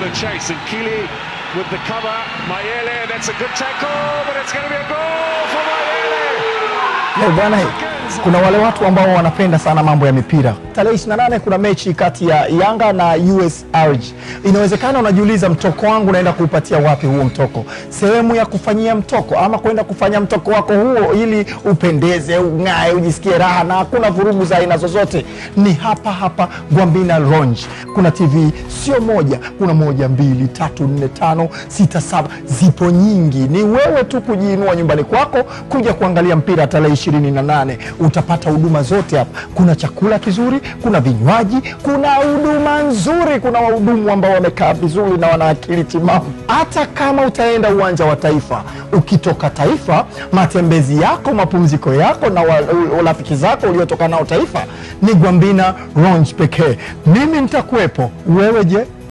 the chase and Kili with the cover. Mayele, that's a good tackle, but it's going to be a goal for Mayele. Eh, bwana, kuna wale watu ambao wanapenda sana mambo ya mipira. Tarehe 28 kuna mechi kati ya Yanga na US Arg. Inawezekana unajiuliza mtoko wangu naenda kuupatia wapi huo mtoko? Sehemu ya kufanyia mtoko ama kwenda kufanya mtoko wako huo ili upendeze, ung'ae, ujisikie raha na hakuna vurugu za aina zozote. Ni hapa hapa Gwambina Lounge. Kuna TV sio moja, kuna moja, mbili, tatu, nne, tano, sita, saba, zipo nyingi. Ni wewe tu kujiinua nyumbani kwako kuja kuangalia mpira tarehe 28. Utapata huduma zote hapa. Kuna chakula kizuri, kuna vinywaji, kuna huduma nzuri, kuna wahudumu ambao wamekaa vizuri na wana akili timamu. Hata kama utaenda uwanja wa Taifa, ukitoka Taifa, matembezi yako, mapumziko yako na wa- u- rafiki zako uliotoka nao Taifa ni Gwambina Lounge pekee. Mimi nitakuwepo, wewe je?